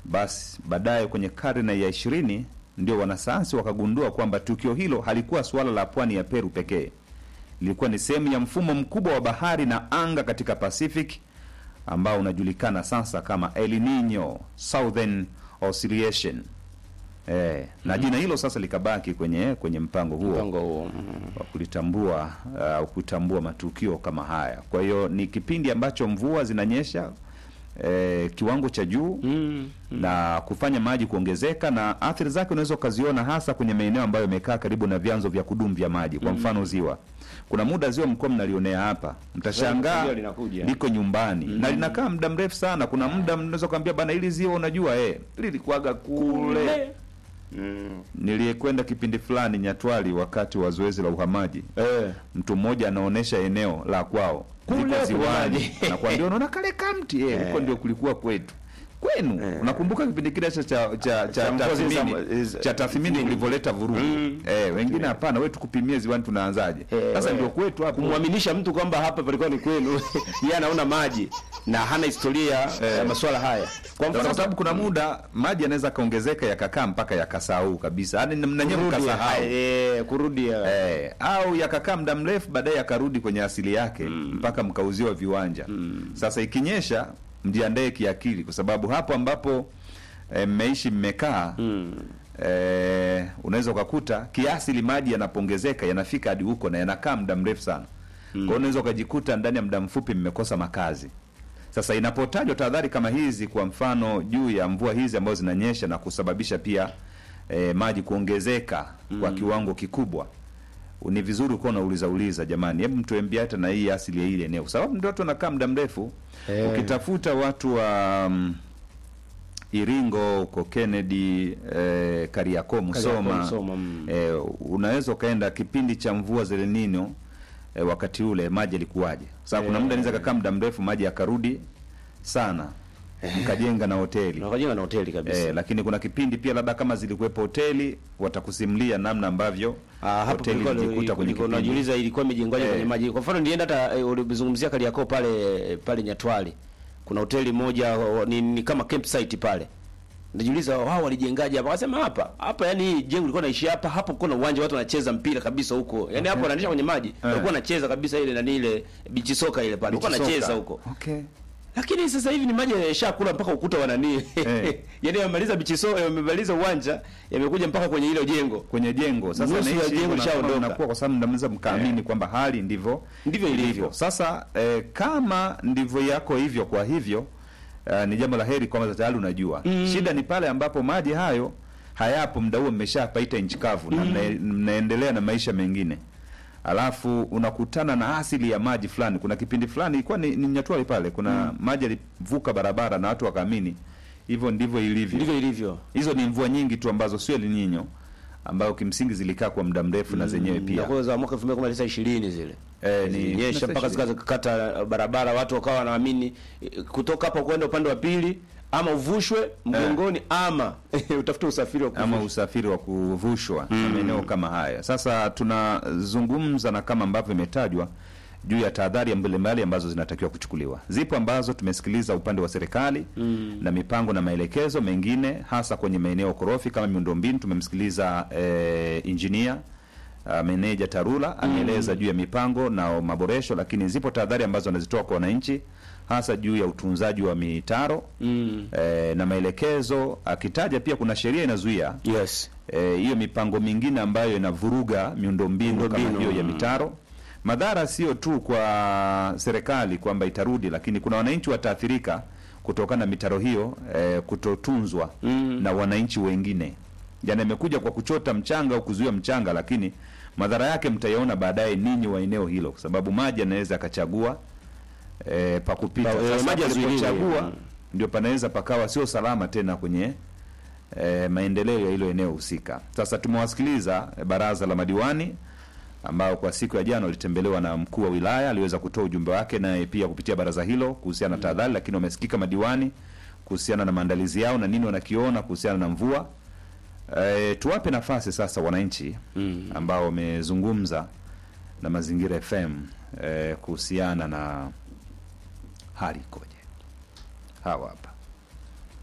Basi baadaye kwenye karne ya ishirini ndio wanasayansi wakagundua kwamba tukio hilo halikuwa suala la pwani ya Peru pekee, lilikuwa ni sehemu ya mfumo mkubwa wa bahari na anga katika Pacific ambao unajulikana sasa kama El Nino Southern Oscillation. Eh, na jina hilo sasa likabaki kwenye kwenye mpango huo Mpango huo. mm. wa kulitambua au kutambua matukio kama haya. Kwa hiyo ni kipindi ambacho mvua zinanyesha eh, kiwango cha juu Mm. na kufanya maji kuongezeka, na athari zake unaweza ukaziona hasa kwenye maeneo ambayo yamekaa karibu na vyanzo vya kudumu vya maji. Kwa mfano ziwa, kuna muda ziwa mkoa mnalionea hapa, mtashangaa Ziwa linakuja. liko nyumbani na linakaa muda mrefu sana. Kuna muda mnaweza kuambia bana, hili ziwa unajua eh, lilikuwaga kule Mm. niliyekwenda kipindi fulani Nyatwali wakati wa zoezi la uhamaji Eh. mtu mmoja anaonesha eneo la kwao Kule liko kuna ziwani, maji. nakwambia unaona kale kamti eh, huko ndio kulikuwa kwetu kwenu. Eh. Unakumbuka kipindi kile cha cha cha, cha Cha mvua zile tathmini za- cha tathmini kulivyoleta vurugu Mm. eh, wengine hapana, wewe tukupimie ziwani tunaanzaje? Eh, Sasa we- ndio kwetu hapo kumwaminisha mtu kwamba hapa palikuwa ni kwenu yeye anaona maji na hana historia ya masuala haya kwa kwa sababu kuna muda maji yanaweza kaongezeka yakakaa mpaka yakasahau kabisa, yaani mnanyewe kurudi, mkasahau eh, kurudi ya- Eh, au yakakaa muda mrefu baadaye yakarudi kwenye asili yake mpaka mkauziwa viwanja. Sasa ikinyesha, mjiandae kiakili, kwa sababu hapo ambapo eh, mmeishi mmekaa eh, unaweza ukakuta kiasili maji yanapongezeka yanafika hadi huko na yanakaa muda mrefu sana. Kwa hiyo unaweza ukajikuta ndani ya muda mfupi mmekosa makazi. Sasa inapotajwa tahadhari kama hizi, kwa mfano juu ya mvua hizi ambazo zinanyesha na kusababisha pia eh, maji kuongezeka kwa kiwango kikubwa, ni vizuri ukawa unauliza uliza, jamani, hebu mtuambie hata na hii asili ya ile eneo, kwa sababu ndio watu wanakaa muda mrefu. Eh. Ukitafuta watu wa mm, Iringo huko Kennedy, eh, Kariakoo, Musoma, Musoma, mm. eh, unaweza ukaenda kipindi cha mvua za El Nino eh, wakati ule maji yalikuwaje? Sasa kuna Eh. muda inaweza kakaa muda mrefu maji yakarudi sana, mkajenga na hoteli na wakajenga na hoteli kabisa eh, lakini kuna kipindi pia labda kama zilikuwepo hoteli watakusimulia namna ambavyo Ah, hapo hoteli kulikuwa ilijikuta kwenye kulikuwa- kipindi unajiuliza ilikuwa imejengwaje Eh. kwenye maji. Kwa mfano nilienda hata eh, ulizungumzia Kariakoo pale pale Nyatwali. Kuna hoteli moja wa- ni, ni kama campsite pale. Najiuliza wao walijengaje hapa? Wakasema hapa. Hapa yani hii jengo lilikuwa naishi hapa, hapo kuna uwanja watu wanacheza mpira kabisa huko. Yaani hapo wananisha kwenye maji. Walikuwa wanacheza kabisa ile nani ile beach soka ile pale. Walikuwa Beach wanacheza soka. huko. Okay. Lakini sasa hivi ni maji yashakula mpaka ukuta wa nani. Eh. Yaani yamemaliza beach soka, yamemaliza uwanja, yamekuja mpaka kwenye hilo jengo. kwenye jengo sasa Nusu ya naishi jengo hivyo na lishaondoka. kama mnakuwa kwa sababu mnaweza mkaamini kwamba hali ndivyo Ndivyo ilivyo. Sasa eh, kama ndivyo yako hivyo, kwa hivyo eh, ni jambo la heri kwamba tayari unajua shida ni pale ambapo maji hayo hayapo, muda huo mmeshapaita nchi kavu na mna, mnaendelea na maisha mengine, alafu unakutana na asili ya maji fulani. Kuna kipindi fulani ilikuwa ni, ni Nyatwali pale, kuna maji yalivuka barabara na watu wakaamini hivyo ndivyo ilivyo. Ndivyo ilivyo. Hizo ni mvua nyingi tu ambazo sio El Nino ambayo kimsingi zilikaa kwa muda mrefu na zenyewe pia Pia za mwaka 2019 zile. Eh, ni- Zilinyesha mpaka zikakata barabara, watu wakawa wanaamini eh, kutoka hapa kwenda upande wa pili ama uvushwe mgongoni ama utafute usafiri wa ama kuvushwa. usafiri wa kuvushwa na maeneo kama haya. Sasa tunazungumza na kama ambavyo imetajwa juu ya tahadhari mbalimbali ambazo zinatakiwa kuchukuliwa. Zipo ambazo tumesikiliza upande wa serikali na mipango na maelekezo mengine, hasa kwenye maeneo korofi kama miundombinu. Tumemsikiliza eh, injinia uh, meneja Tarura ameeleza juu ya mipango na maboresho, lakini zipo tahadhari ambazo anazitoa kwa wananchi hasa juu ya utunzaji wa mitaro Mm. eh, na maelekezo, akitaja pia kuna sheria inazuia Yes. eh, hiyo mipango mingine ambayo inavuruga miundombinu kama Miundombinu, hiyo ya mm. mitaro. Madhara sio tu kwa serikali kwamba itarudi, lakini kuna wananchi wataathirika kutokana na mitaro hiyo eh, kutotunzwa Mm. na wananchi wengine. Jana imekuja kwa kuchota mchanga au kuzuia mchanga, lakini madhara yake mtayaona baadaye ninyi wa eneo hilo, kwa sababu maji yanaweza yakachagua eh, pa kupita. Pa- eh, Sasa maji yazuiliwe. palipochagua, Mm. ndio panaweza pakawa sio salama tena kwenye eh, maendeleo ya hilo eneo husika. Sasa tumewasikiliza eh, baraza la madiwani ambao kwa siku ya jana walitembelewa na mkuu wa wilaya, aliweza kutoa ujumbe wake naye pia kupitia baraza hilo kuhusiana na tahadhari, lakini wamesikika madiwani kuhusiana na maandalizi yao na nini wanakiona kuhusiana na mvua. E, tuwape nafasi sasa wananchi Mm. ambao wamezungumza na Mazingira FM e, kuhusiana na hali ikoje. Hawa hapa